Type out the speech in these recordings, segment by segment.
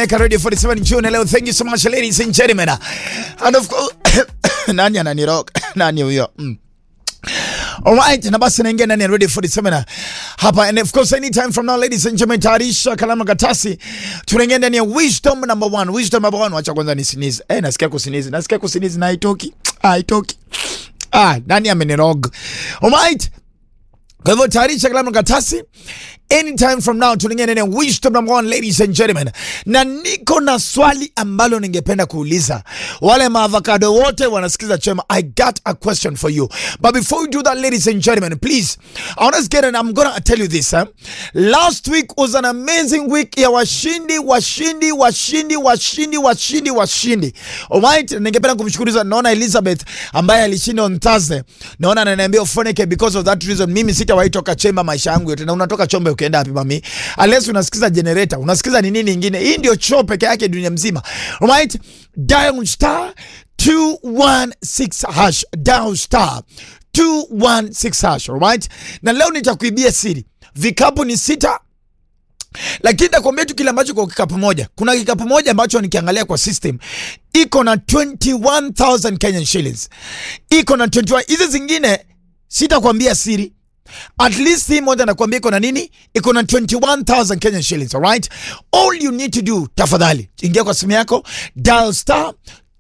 tunaweka radio 47 June leo. Thank you so much ladies and gentlemen. And of course nani ananirock? Nani huyo? Mm. Alright, na basi naingia ndani ya Radio 47 hapa and of course anytime from now ladies and gentlemen, tayarisha kalamu katasi, tunaingia ndani ya wisdom number one. Wisdom number one, wacha kwanza ni sneeze. Eh, nasikia kusinizi, nasikia kusinizi na haitoki, haitoki. Ah, nani amenirog? Alright, kwa hivyo tayarisha kalamu katasi anytime from now tunaingia ndani ya wisdom number one, ladies and gentlemen, na niko na swali ambalo ningependa kuuliza wale maavocado wote wanasikiza chema. I got a question for you, but before we do that, ladies and gentlemen, please I want to get and I'm gonna tell you this eh? Last week was an amazing week ya washindi washindi washindi washindi washindi washindi. Alright, ningependa kumshukuru naona Elizabeth ambaye alishinda on Thursday, naona ananiambia ufoneke because of that reason mimi sitawahi toka chemba maisha yangu yote, na unatoka chombe ukienda wapi mami? Unless unasikiza generator, unasikiza ni nini ingine? Hii ndio show peke yake dunia mzima. Alright? Dial star 216 hash, dial star 216 hash, alright? Na leo nitakuibia siri. Vikapu ni sita lakini nakwambia tu kile ambacho kwa kikapu moja. Kuna kikapu moja ambacho nikiangalia kwa system iko na 21000 Kenyan shillings, iko na 21. Hizi zingine sitakwambia siri at least hii moja nakwambia iko na nini, iko na 21000 Kenyan shillings. Alright, all you need to do, tafadhali ingia kwa simu yako, dial star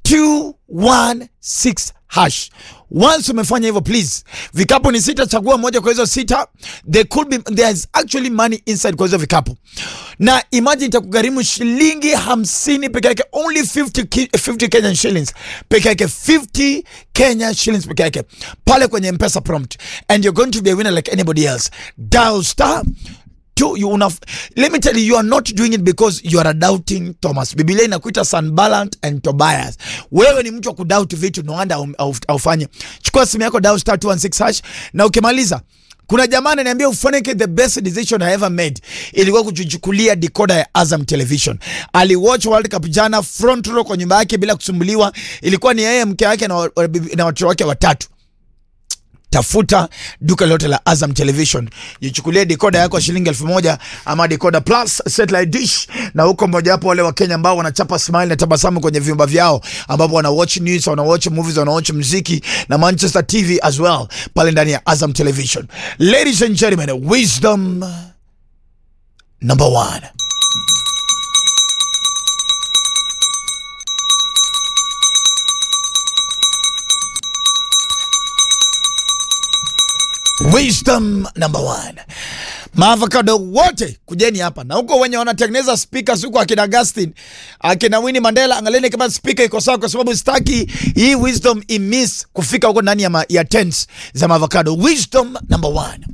216 hash. Once umefanya hivyo, please, vikapu ni sita, chagua moja kwa hizo sita. There could be there's actually money inside kwa hizo vikapu, na imagine itakugharimu shilingi hamsini peke yake, only 50, ki- 50 Kenyan shillings peke yake, 50 Kenya shillings peke yake pale kwenye Mpesa prompt, and you're going to be a winner like anybody else. Dial star tu you una, let me tell you you are not doing it because you are a doubting Thomas. Biblia inakuita Sanballat and Tobias. Wewe ni mtu wa kudoubt vitu no wonder au- au- aufanye. Chukua simu yako dial star 216 hash na ukimaliza kuna jamaa ananiambia ufanike the best decision I ever made ilikuwa kujichukulia decoder ya Azam Television. Aliwatch World Cup jana front row kwa nyumba yake bila kusumbuliwa. Ilikuwa ni yeye mke wake na, wa- na watoto wake watatu tafuta duka lote la Azam Television, jichukulie dekoda yako shilingi elfu moja ama dekoda plus satellite dish, na huko mojawapo wale wa Kenya ambao wanachapa smile na tabasamu kwenye vyumba vyao, ambapo wana watch news, wana watch movies, wana watch muziki na Manchester TV as well pale ndani ya Azam Television. Ladies and gentlemen, wisdom number one. Wisdom number one. Maavocado wote kujeni hapa na huko wenye wanatengeneza speakers huko akina Agustin, akina Winnie Mandela, angalieni kama speaker iko sawa, kwa sababu sitaki hii wisdom imiss kufika huko ndani ya, ma, ya tents za maavocado. Wisdom number one.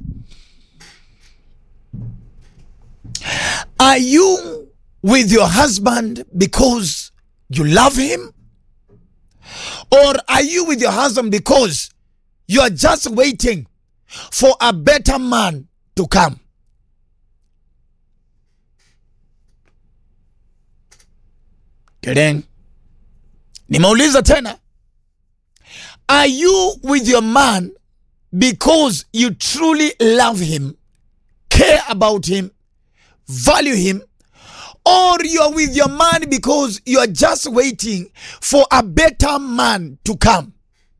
Are you with your husband because you love him? Or are you with your husband because you are just waiting for a better man to come. Then nimeuliza tena, are you with your man because you truly love him, care about him, value him, or you are with your man because you are just waiting for a better man to come?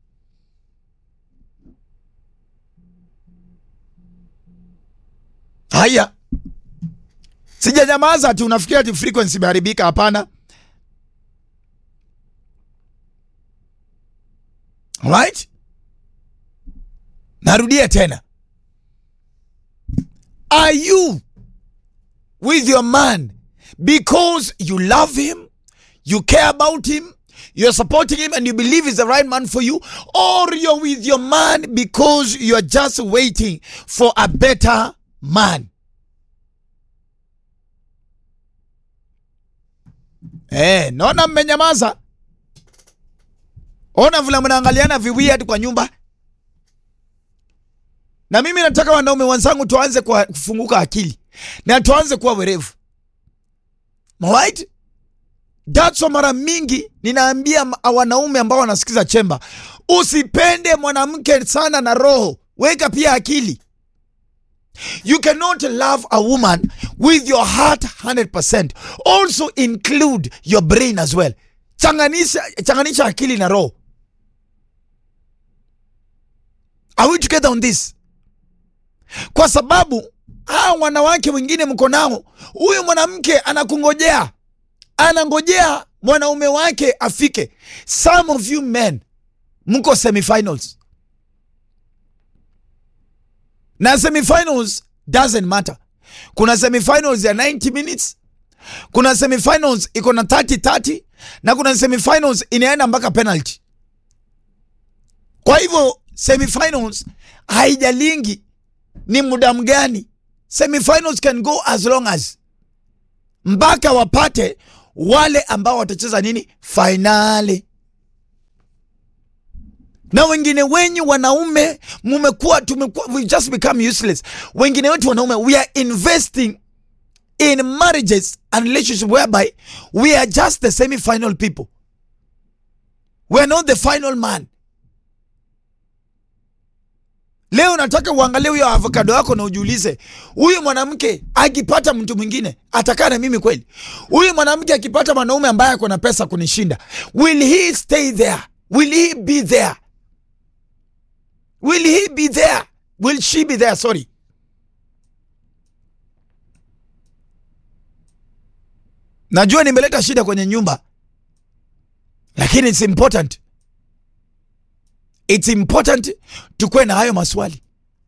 Haya, sijanyamaza ati unafikiria ati frequency imeharibika. Hapana. Alright, narudia tena, are you with your man because you love him, you care about him, you're supporting him, and you believe he's the right man for you, or you're with your man because you're just waiting for a better man. Eh, naona mmenyamaza. Ona vile mnaangaliana viweird kwa nyumba. Na mimi nataka wanaume wenzangu tuanze kwa kufunguka akili na tuanze kuwa werevu. Alright? That's why mara mingi ninaambia ma- wanaume ambao wanasikiza chemba, usipende mwanamke sana na roho, weka pia akili. You cannot love a woman with your heart 100%. Also include your brain as well. Changanisha, changanisha akili na roho. Are we together on this? Kwa sababu hawa wanawake wengine mko nao, huyu mwanamke anakungojea, anangojea mwanaume wake afike. Some of you men mko semifinals na semifinals doesn't matter. Kuna semifinals ya 90 minutes, kuna semifinals iko na 30 30, na kuna semifinals inaenda mpaka penalty. Kwa hivyo semifinals haijalingi ni muda mgani. Semifinals can go as long as mpaka wapate wale ambao watacheza nini fainali na wengine wenyu wanaume mumekuwa tumekuwa we just become useless. Wengine wetu wanaume we are investing in marriages and relationships whereby we are just the semi final people, we are not the final man. Leo nataka uangalie huyo avocado wako na ujiulize, huyu mwanamke akipata mtu mwingine atakaa na mimi kweli? Huyu mwanamke akipata mwanaume ambaye ako na pesa kunishinda, will he stay there? Will he be there? Will he be there? Will she be there? Sorry. Najua nimeleta shida kwenye nyumba, lakini it's important, it's important tukuwe na hayo maswali.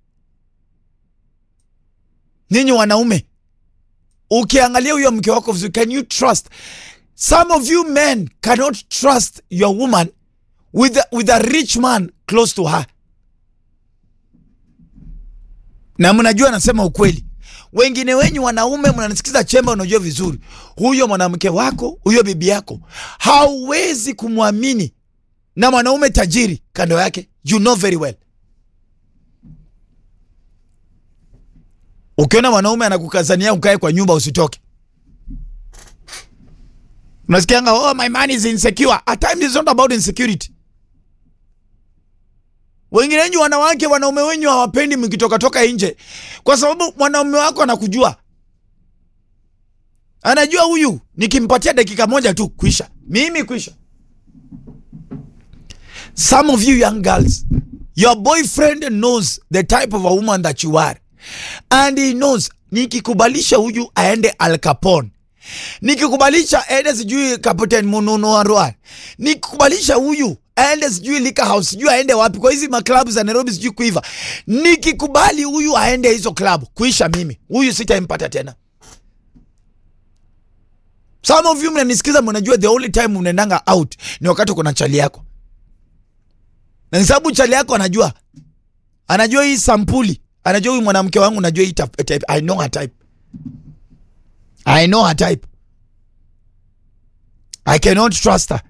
Ninyi wanaume, ukiangalia huyo mke wako vizuri, can you trust? Some of you men cannot trust your woman with a, with a rich man close to her na mnajua nasema ukweli. Wengine wenyu wanaume mnanisikiza chemba, unajua vizuri huyo mwanamke wako, huyo bibi yako hauwezi kumwamini na mwanaume tajiri kando yake, you know very well. Ukiona mwanaume anakukazania ukae kwa nyumba usitoke, unasikianga oh, my man is insecure. At times it's not about insecurity. Wengine wenyu wanawake, wanaume wenyu hawapendi mkitoka toka nje, kwa sababu mwanaume wako anakujua, anajua huyu nikimpatia dakika moja tu kuisha, mimi kuisha. Some of you young girls, your boyfriend knows the type of a woman that you are and he knows, nikikubalisha huyu aende Al Capone, nikikubalisha aende sijui Captain Mununu Arwa, nikikubalisha huyu aende sijui Lika House, sijui aende wapi kwa hizi maklabu za Nairobi, sijui kuiva. Nikikubali huyu aende hizo klabu, kuisha mimi huyu sitaimpata tena. Some of you mnanisikiza, mnajua the only time mnaendanga out ni wakati uko na chali yako, na ni sababu chali yako anajua, anajua hii sampuli, anajua huyu mwanamke wangu, najua hii type. I know her type, I know her type, I cannot trust her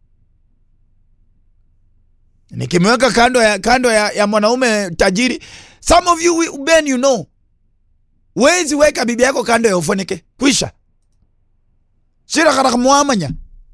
nikimweka kando ya, kando ya, ya mwanaume tajiri. Some of you men you know, wezi weka bibi yako kando ya ufonike kwisha shirakara mwamanya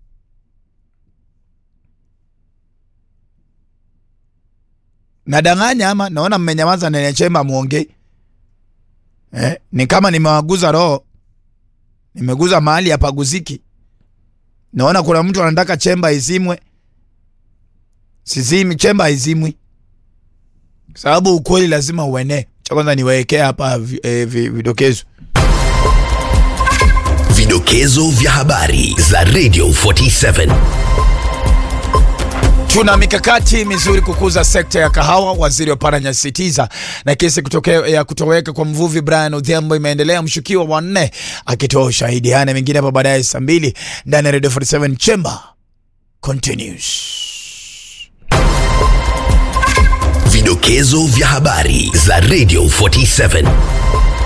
nadanganya ama naona mmenyamaza nene chemba muongei eh, ni kama nimewaguza roho nimeguza mahali hapaguziki naona kuna mtu anataka chemba izimwe sizimi chemba haizimwi sababu ukweli lazima uenee cha kwanza niwaekea hapa vi, eh, vi, vidokezo Vidokezo vya habari za Radio 47. Tuna mikakati mizuri kukuza sekta ya kahawa. Waziri wa paranyasitiza na kesi kutoke, ya kutoweka kwa mvuvi Brian Odhiambo imeendelea, mshukiwa wa nne akitoa ushahidi. Haya na mengine hapo baadaye saa mbili ndani ya Radio 47 Chamber continues. Vidokezo vya habari za Radio 47.